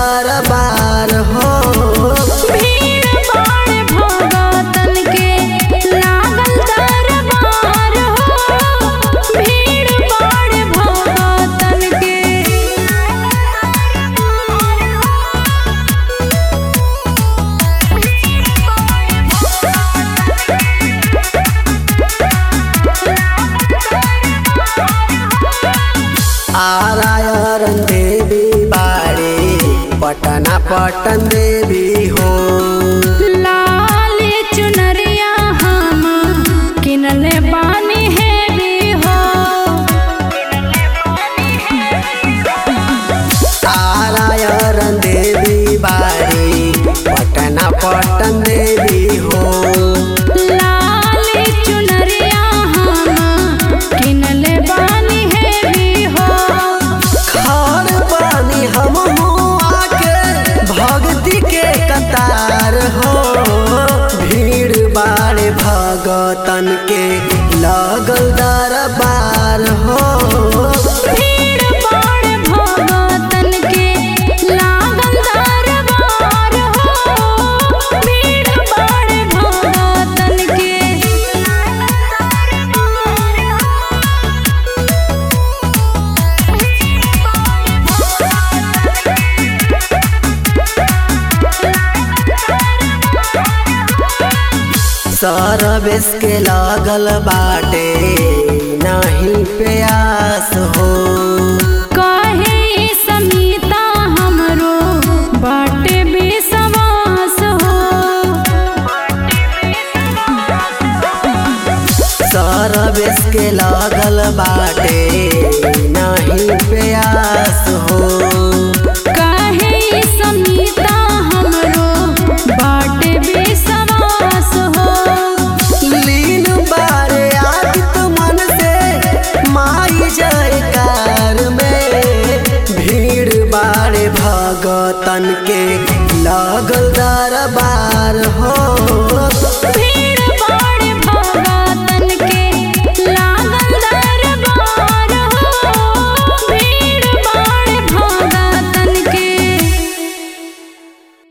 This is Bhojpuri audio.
दरबार हो भीड़ बाड़ भगतन के लागल दरबार हो भीड़ बाड़ भगतन के आरायरन देवी बाड़ी पटना पटन देवी हो लाल चुनरिया हम किनले बानी है भी हो आरायरन देवी बाड़ी पटना पटन देवी हो लाल चुनरिया हम किनले बानी है भी हो खार पानी हम आके भक्ति के कतार हो भीड़ बाड़े भगतन के लगल दरबार हो भीड़ बाड़ भगतन के लागल दरबार हो भीड़ बाड़ भगतन के सरवेश के लागल बाटे नहीं प्यास हो कहे समीता हमरो बाटे बेसवास हो सरवेश के लागल बाटे नहीं प्यास हो कहे समीता हमरो बाटे बेसवास हो लीन बारे आदित मन से माई जयकार में भीड़ बारे भगतन के लगल दरबार हो भीड़